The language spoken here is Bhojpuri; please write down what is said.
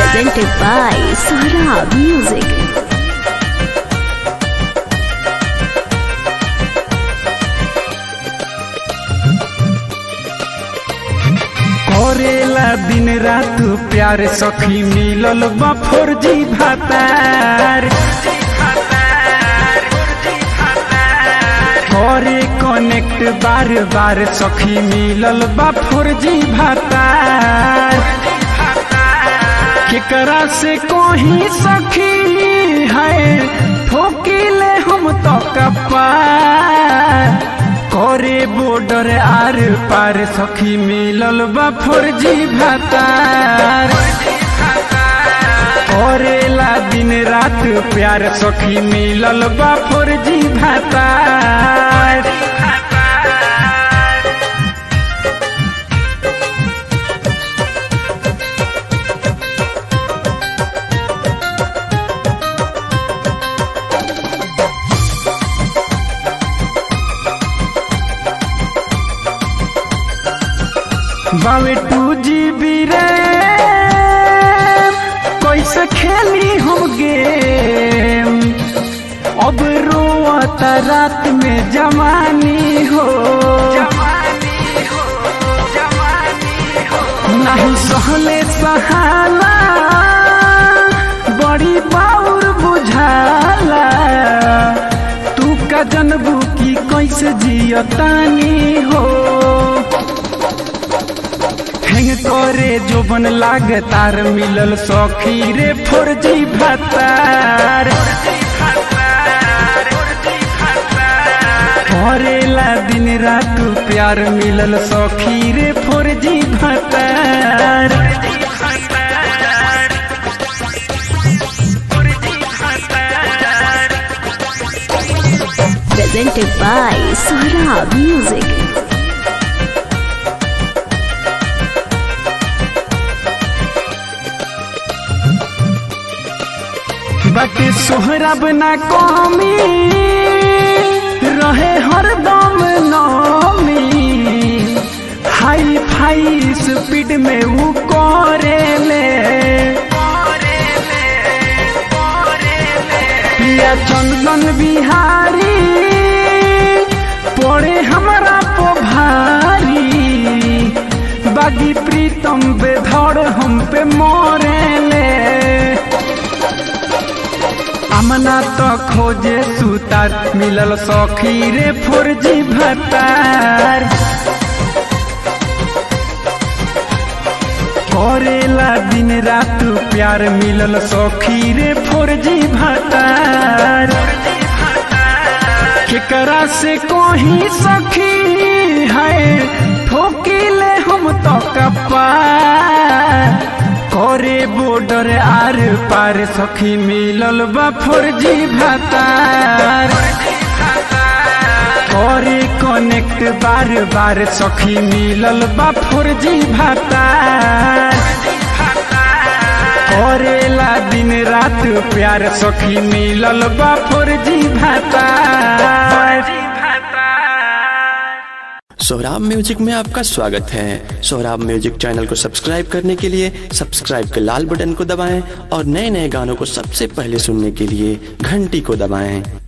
presented by Saurabh Music. करेला दिन रात प्यार सखी मिलल बा फौजी भातार करे कनेक्ट बार बार सखी मिलल बा फौजी भातार केकरा से कोही सखी है ठोकिले हम तो कपार करे बॉर्डर आर पार सखी मिलल बा फौजी भातार करेला दिन रात प्यार सखी मिलल बा फौजी भातार बावे टू जी बी रे कैसे खेली हम गेम अब रोता रात में जवानी हो नहीं सहले सहाला बड़ी बाउर बुझाला तू का जनबू की कैसे जियतानी हो हेंग करे जोबन लाग तार मिलल सखी रे फौजी भातार करेला दिन रात प्यार मिलल सखी रे फौजी भातार Presented by Saurabh Music. बाटे सोहरब ना कमी रहे हरदम नमी हाई फाई स्पीड में वो करे ले पिया चंदन बिहारी पड़े हमारा पो भारी बागी प्रीतम बेधड़ हम पे मोरे ले अमना तो खोजे सुतार मिलल सखी रे फौजी भतार करेला दिन रात प्यार मिलल सखी रे फौजी भतार केकरा से कोही सखी है ठोकिले हम तो कपार करे बॉर्डर आर पार सखी मिलल बा फौजी भातार करे कनेक्ट बार बार सखी मिलल बा फौजी भातार करेला दिन रात प्यार सखी मिलल बा फौजी भातार सोहराब म्यूजिक में आपका स्वागत है सोहराब म्यूजिक चैनल को सब्सक्राइब करने के लिए सब्सक्राइब के लाल बटन को दबाएं और नए नए गानों को सबसे पहले सुनने के लिए घंटी को दबाएं